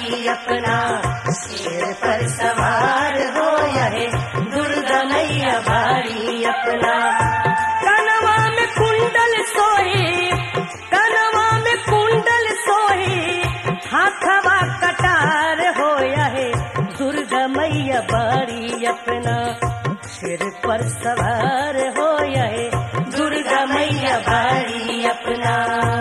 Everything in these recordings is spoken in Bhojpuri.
बाड़ी अपना शेर पर सवार हो यहे दुर्गा मैया बाड़ी अपना कनवा में कुंडल सोहे कनवा में कुंडल सोहे हाथवा कटार हो यहे दुर्गा मैया बाड़ी अपना सिर पर सवार हो यहे दुर्गा मैया बाड़ी अपना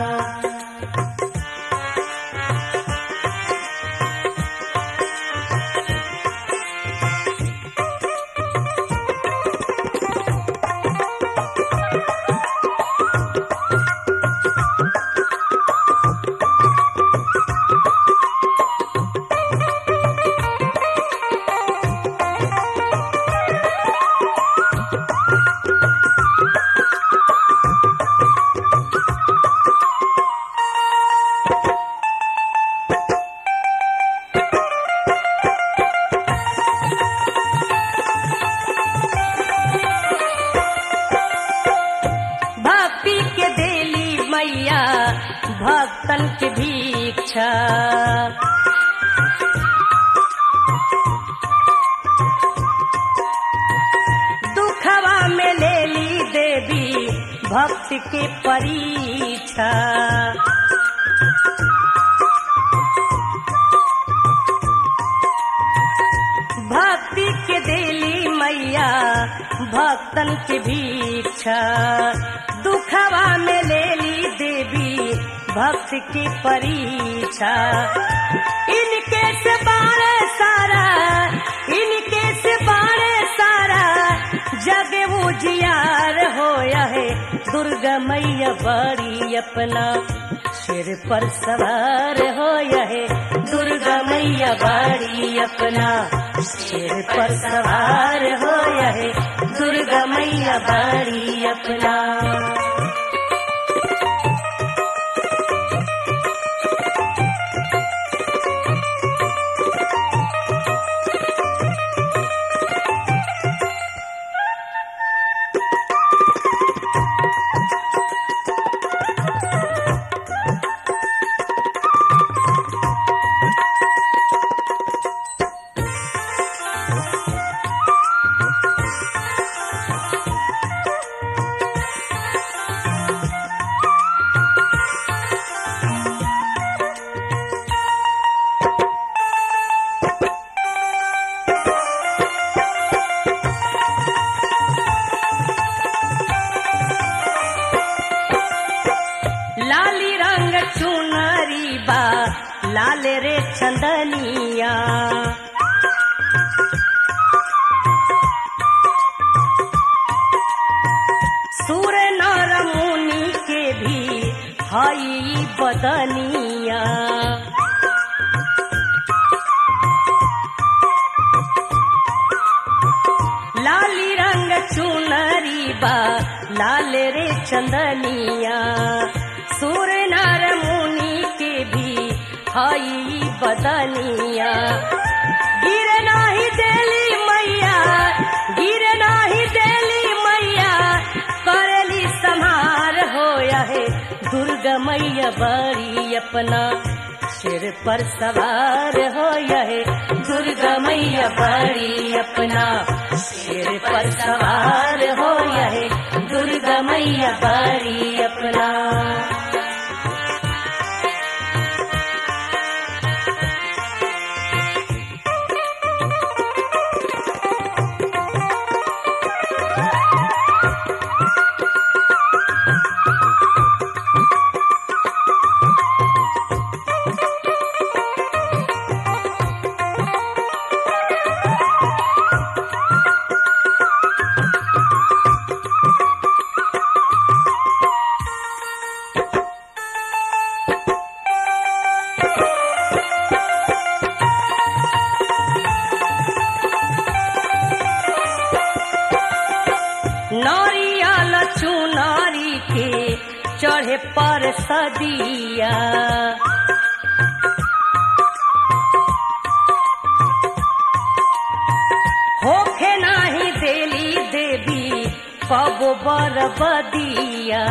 भक्ति के देली मैया भक्तन के भीक्षा दुखवा में लेली देवी भक्ति के परीक्षा भक्ति के देली मैया भक्तन के भीक्षा दुखवा में लेली देवी भक्त की परीक्षा इनके से बारे सारा इनके से बारे सारा जग उजियार हो है दुर्गा मैया बड़ी अपना सिर पर सवार हो है दुर्गा मैया बाड़ी अपना सिर पर सवार हो है दुर्गा मैया बाड़ी अपना लाली रंग चुनरी बा लाल रे चंदनिया सूर नर मुनि के भी हई बदनिया लाली रंग चुनरी बा लाल रे चंदनिया सूर नर मुनि के भी हई बदनिया गिर नाही देली मैया गिर नाही देली मैया करेली संहार हो है दुर्गा मैया बड़ी अपना सिर पर सवार हो है दुर्गा मैया बड़ी अपना सिर पर सवार हो है दुर्गा मैया बड़ी अपना नारियल चुनारी के चढ़े पर सदिया होखे नाही देली देवी कबो बरबदिया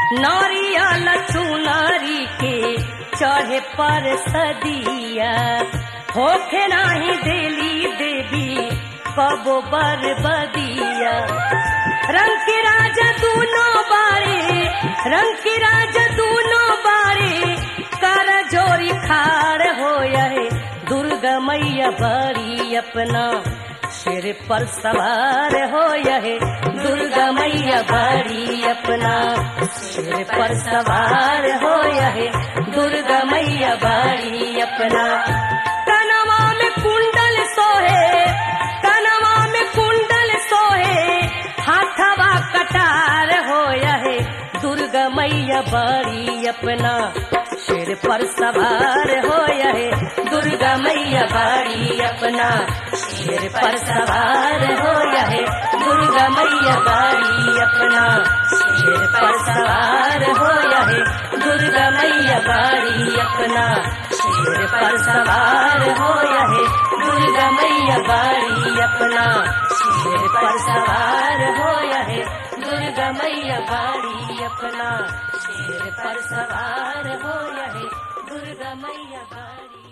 नारियल चुनारी के चढ़े पर सदिया होखे नाही देली देवी कबो बर बदिया रंग के राजा दूनो बारे रंग के राजा दूनो बारे कर जोरी खाड़ हो है दुर्गा मैया बड़ी अपना सिर पर सवार हो है दुर्गा मैया बड़ी अपना सिर पर सवार हो है दुर्गा मैया बड़ी अपना कनवा में कुंडल सोहे कनवा में कुंडल सोहे हाथवा कटार हो है दुर्गा मैया बड़ी अपना सिर पर सवार हो है दुर्गा मैया बड़ी अपना सिर पर सवार हो है दुर्गा मैया बड़ी अपना सिर पर सवार हो है दुर्गा मैया बड़ी अपना सिर पर सवार हो है दुर्गा मैया बड़ी अपना सिर पर सवार हो है दुर्गा मैया बड़ी अपना सिर पर सवार हो है दुर्गा मैया बड़ी